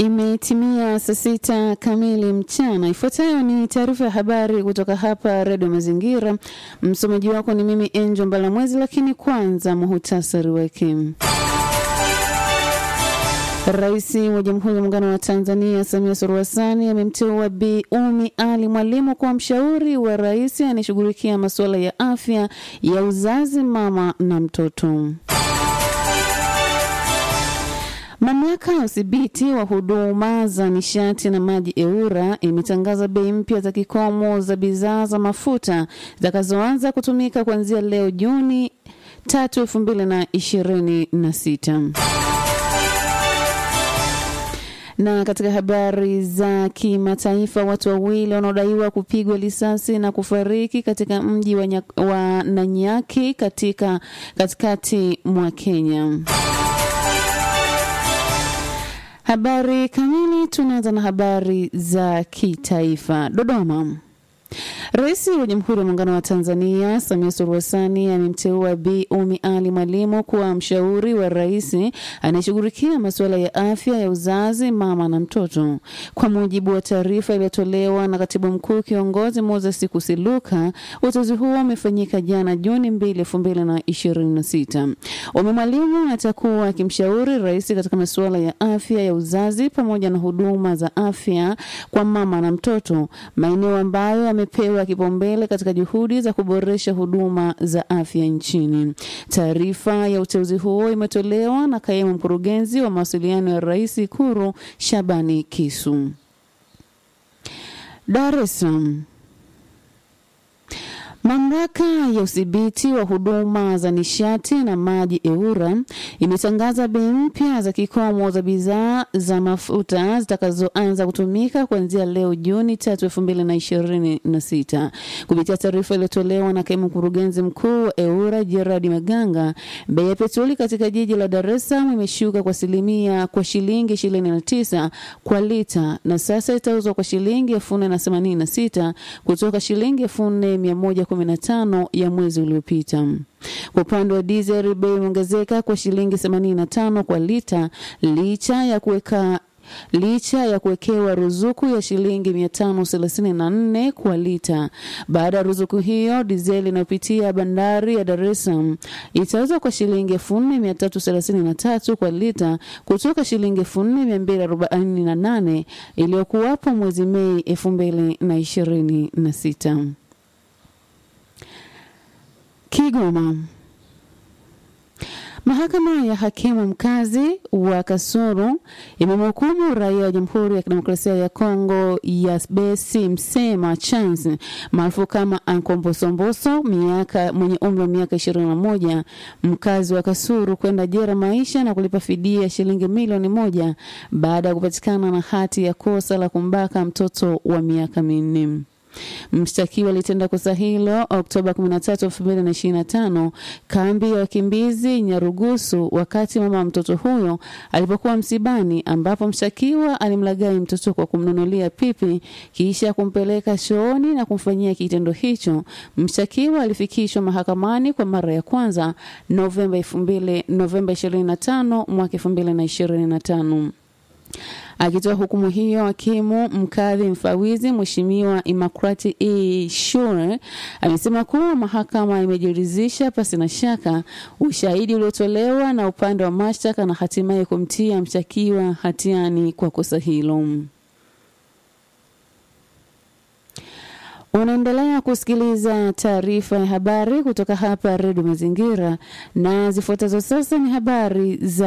Imetimia saa sita kamili mchana. Ifuatayo ni taarifa ya habari kutoka hapa Redio Mazingira. Msomaji wako ni mimi Angel Mbalamwezi, lakini kwanza muhutasari wake. Rais wa Jamhuri ya Muungano wa Tanzania Samia Suluhu Hassan amemteua Bi Umi Ali Mwalimu kuwa mshauri wa rais anayeshughulikia masuala ya afya ya uzazi, mama na mtoto. Mamlaka ya udhibiti wa huduma za nishati na maji EWURA imetangaza bei mpya za kikomo za bidhaa za mafuta zitakazoanza kutumika kuanzia leo Juni tatu elfu mbili na ishirini na sita. Na katika habari za kimataifa, watu wawili wanaodaiwa kupigwa risasi na kufariki katika mji wa, wa Nanyaki katika katikati mwa Kenya. Habari kamili, tunaanza na habari za kitaifa. Dodoma. Rais wa Jamhuri ya Muungano wa Tanzania Samia Suluhu Hassan amemteua Bi Umi Ali Mwalimu kuwa mshauri wa rais anayeshughulikia masuala ya afya ya uzazi, mama na mtoto. Kwa mujibu wa taarifa iliyotolewa na katibu mkuu kiongozi Moses Kusiluka, uteuzi huo umefanyika jana Juni mbili elfu mbili na ishirini na sita. Umi Mwalimu atakuwa akimshauri rais katika masuala ya afya ya uzazi pamoja na huduma za afya kwa mama na mtoto, maeneo ambayo amepewa kipaumbele katika juhudi za kuboresha huduma za afya nchini. Taarifa ya uteuzi huo imetolewa na kaimu mkurugenzi wa mawasiliano ya rais Ikuru Shabani Kisu. Dar es Salaam. Mamlaka ya udhibiti wa huduma za nishati na maji EWURA imetangaza bei mpya za kikomo za bidhaa za mafuta zitakazoanza kutumika kuanzia leo Juni tatu elfu mbili na ishirini na sita. Kupitia taarifa iliyotolewa na kaimu mkurugenzi mkuu wa EWURA Gerard Maganga, bei ya petroli katika jiji la Dar es Salaam imeshuka kwa asilimia kwa shilingi ishirini na tisa kwa lita na sasa itauzwa kwa shilingi elfu nne na themanini na sita kutoka shilingi elfu nne mia moja 15 ya mwezi uliopita. Kwa upande wa dizeli, bei imeongezeka kwa shilingi 85 kwa lita licha ya kuweka licha ya kuwekewa ruzuku ya shilingi 534 kwa lita. Baada ya ruzuku hiyo, dizeli inayopitia bandari ya Dar es Salaam itauzwa kwa shilingi 4333 kwa lita kutoka shilingi 4248 iliyokuwapo mwezi Mei 2026. Kigoma. Mahakama ya hakimu mkazi wa Kasulu imemhukumu raia wa Jamhuri ya Kidemokrasia ya Kongo ya Besi Msema Chance maarufu kama Ankombosomboso miaka mwenye umri wa miaka 21 mkazi wa Kasulu kwenda jela maisha na kulipa fidia shilingi milioni moja baada ya kupatikana na hati ya kosa la kumbaka mtoto wa miaka minne. Mshtakiwa alitenda kosa hilo Oktoba 13, 2025 kambi ya wakimbizi Nyarugusu, wakati mama wa mtoto huyo alipokuwa msibani, ambapo mshtakiwa alimlaghai mtoto kwa kumnunulia pipi kisha kumpeleka chooni na kumfanyia kitendo hicho. Mshtakiwa alifikishwa mahakamani kwa mara ya kwanza Novemba 2000, Novemba 25 mwaka 2025. Akitoa hukumu hiyo, hakimu mkadhi mfawizi Mheshimiwa Imakrati E. Shure amesema kuwa mahakama imejiridhisha pasi na shaka ushahidi uliotolewa na upande wa mashtaka na hatimaye kumtia mshtakiwa hatiani kwa kosa hilo. Unaendelea kusikiliza taarifa ya habari kutoka hapa Redio Mazingira, na zifuatazo sasa ni habari za